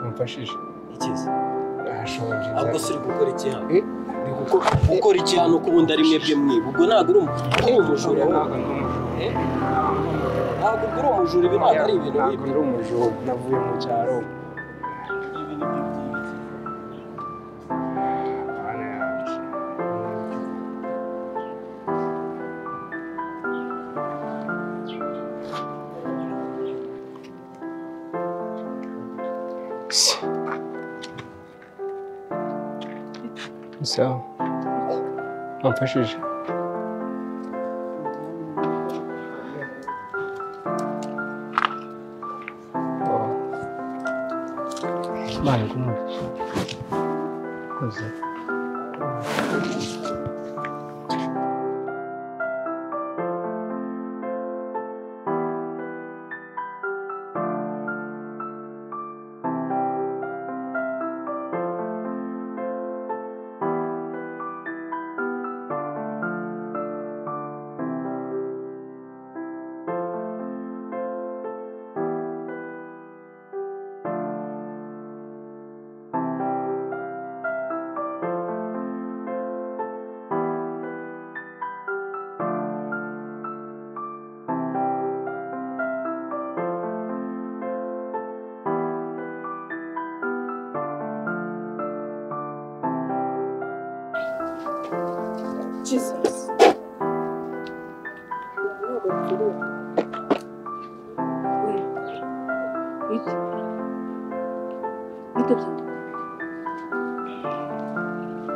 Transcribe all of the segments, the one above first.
umfashije ikizi ashonje ahubwo si uri gukora iki hano Eh? Uri guko- gukora iki hano ko ubundi ari mwebwe mwiba ubwo ntabwo uri umu- uri umujura ahubwo. Eh? ntabwo ubwo uri umujura ibi ntabwo ari ibintu bibi ndi umujura navuye mu cyaro sawa wamfashije Vale, ¿cómo es? No sé. Jesus.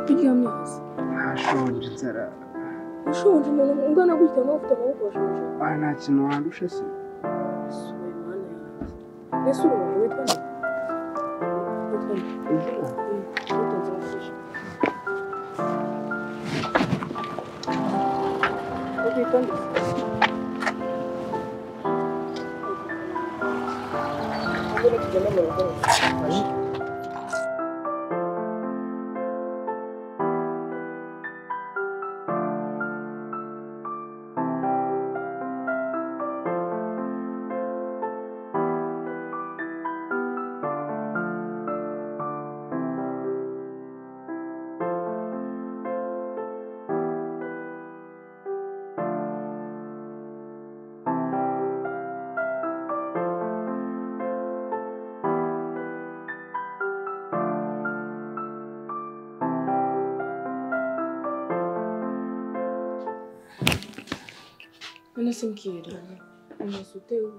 kuryamye hasi Ntashonje inzara. ushonje umuntu ungana gutya nawe ufite amaboko washonje Ah, nta kintu wandusha se. asuye mana yanjye ese ubu umuntu witwa nde witwa nde witonze wafashe witwa nde ubwo ni kugenda mu rugo none simbwira umaze utewe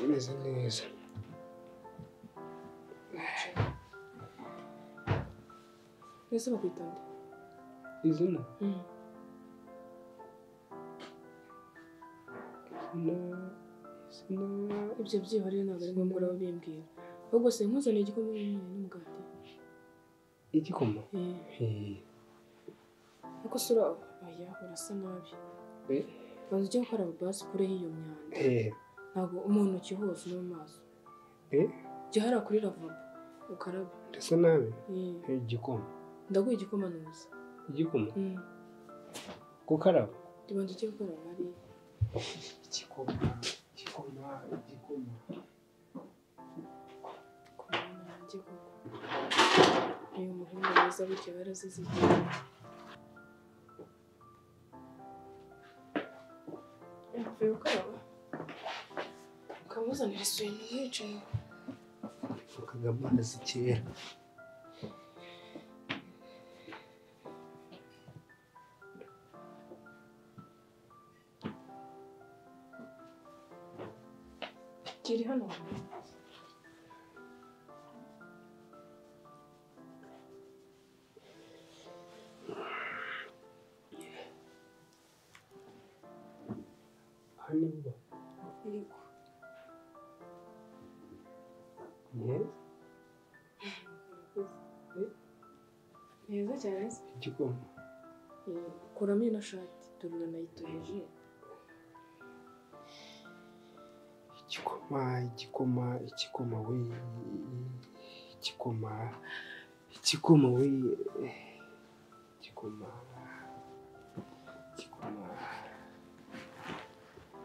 Imeze neza. mbese bakwita nde Izina? Izina. Izina. ibyo byihariye ntabwo ari ngombwa uraba bimbwira ahubwo se nkuzaniye igikombe n'umwana n'umugati Igikoma? Eh, Eh. ariko se uraho aya urasa nabi Eh. banza ujye gukaraba basi ukureho iyo myanda Eh. ntabwo umuntoki hose no mu maso Eh. jya hariya kuri ravabo ukarabe Ndasa nabi. Eh, Eh, Igikoma. ndaguha igikoma nuza Igikoma. Mm, Gukaraba. tubanza ujye gukaraba hariya Igikoma. Igikoma. Igikoma. ku mwana yanjye koko uyu muhungu mwiza burya barazizigiye yavuye gukaraba ukamuzanira isuye ntiyicaye Bivugaga amazi kera. kiri hano Hano uba. yego Eh. neza cyane se Igikoma. kuramo ino shati dore uranayitojije igikoma igikoma igikoma we igikoma igikoma we igikoma igikoma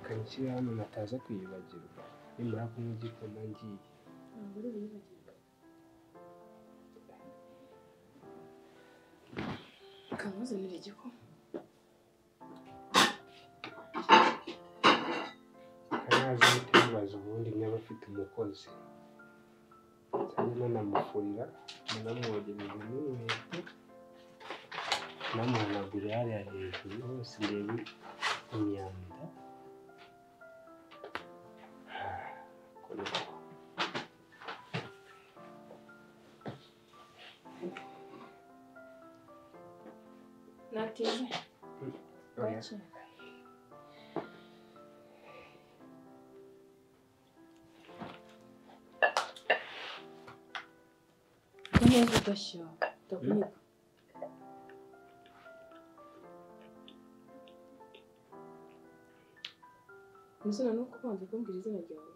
kanshyira hano nataza kwiyibagirwa nimara kunywa igikoma ngiye ntabwo ari ubuyibagirwa ukamuzanira igikoma haraza ahita bibaza ubundi niba afite umukozi cyane nanamufurira nanamwogereza n'inkweto namuhanagurira hariya hejuru hose irebe imyanda Ko niko. natinze Oya, bake neza udashya ndakuniga Nizina nuko ubanza kumbwira izina ryawe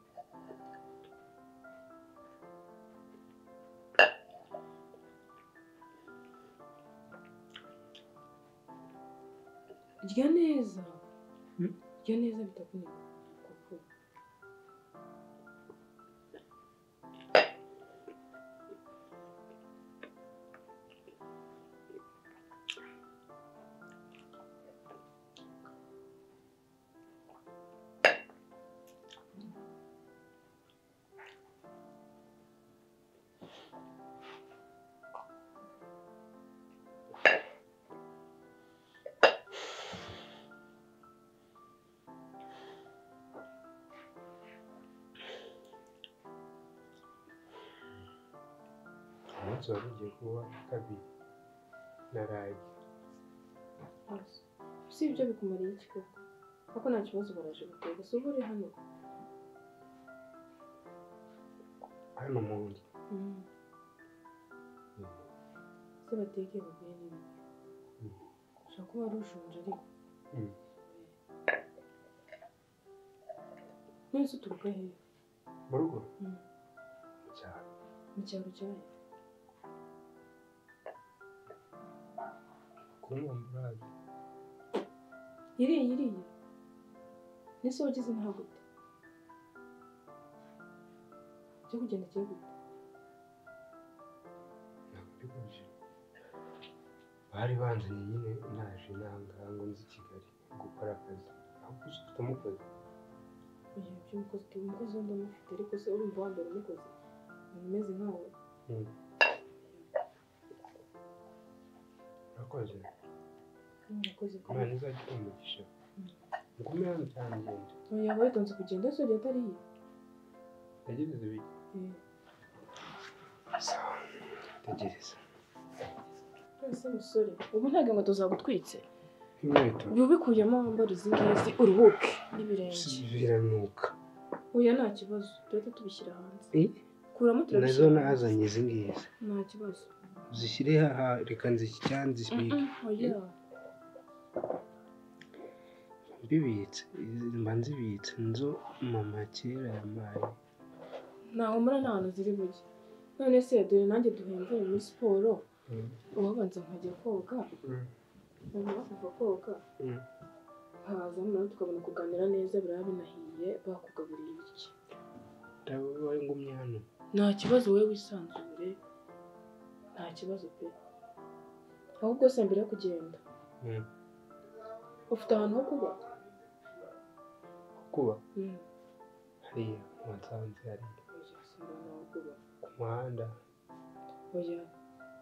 rya neza Hmm? rya neza bitakuniga kuko umunsi wari ugiye kuba kabiri naraye Gusa si ibyo bikumariye iki koko kuko nta kibazo baraje gutera gusa ubu uri hano hano mu nzu se bateke bavuye nini ushobora kuba wari ushonje ariko Mm. nonese uturuka hehe mu rugo Mm. mu cyaro mu cyaro cyawe kumwamburazi iriya iriya nese wagize nta gute cyo kugenda kiye gute nabibuje bari banzanye nyine naje nanga ngo nzi i Kigali gukora akazi ahubwo uzi ufite umukozi kugira ibyo umukozi uti umukozi wundi amufite ariko se urumva wa mbere umukozi umuntu umeze nkawe Mm. urakoze urakoze imana izajya ikumugisha Mm. mugume hano cyane ngende yaba witonze kugenda se ugiye atari iye tegereza ibiki sawa tegereza ese musore ubu nta nkweto zagutwitse inkweto ubu ubikuyemo wambara izi ngizi uruhuke n'ibirenge biranuka oya nta kibazo duhita tubishyira hanze Eh? kuramo nazo turabishyira hanze. nazanye izi ngizi nta kibazo uzishyire haha reka nzishyire oya mbibitse mba nzibitse inzu mama kera yampaye ntaho muri nta hantu ziri bujye none se dore nanjye duhemvuye muri siporo ubabanza nkajya koga nyuma kuva koga haza noneho tukabona kuganira neza biraba binahiye bakugaburiye ibiryo ndabona ngumye hano nta kibazo wowe wisanzure nta kibazo pe ahubwo se mbere yo kugenda Mm. ufite ahantu ho kuba kuba hariya muhasanze hari ku muhanda oya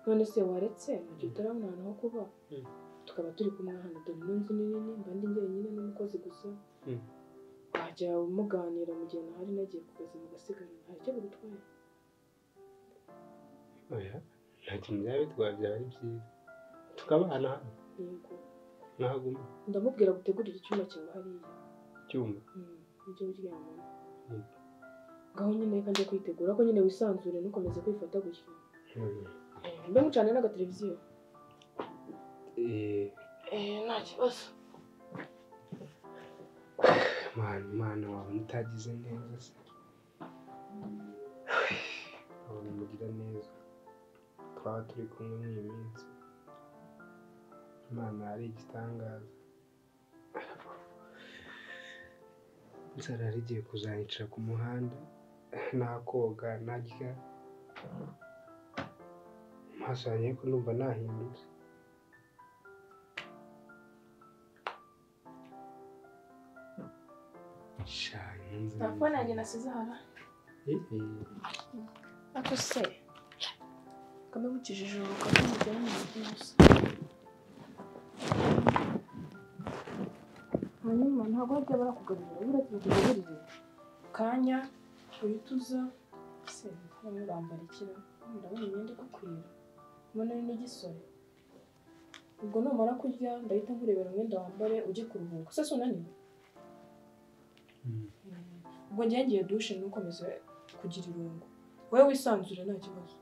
none se waretse mu gihe utarabona ahantu ho kuba Mm. tukaba turi kumwe hano dore ino nzu ni nini mba ndi njyenyine n'umukozi gusa Mm. wajya muganira mu gihe nahari nagiye ku kazi mugasigara nta cyo bigutwaye oya nta kintu byaba bitwaye byaba ari byiza tukabana hano yego nahaguma ndamubwira gutegurira icyumba cyawe hariya icyuma ibyo uryamamo Mm. ngaho nyine reka njya kwitegura ko nyine wisanzure ntukomeze kwifata gutya mbe mucane n'agateleviziyo Eh, nta kibazo mana imana wabona utagize neza se wabona umugira neza twaba turi kumwe n'iyi minsi imana ari igitangaza inzara yari igiye kuzanyica ku muhanda nakoga narya amaso yanjye ko numva nahindutse telefone yanjye nasize hano ako se kamwe bukijije ubu kamwe mugera mu mujyi gusa hanyuma ntabwo bajya barakugaburira buriya tubakugaburire kanya uhita uza se bamwe bambara ikira ndabona imyenda igukwira mbona ari n'igisore ubwo numara kurya ndahita nkurebera umwenda wambare ujye kuruhuka se sunaniwe ubwo njye ngiye dushe ntukomeze kugira irungu wowe wisanzure nta kibazo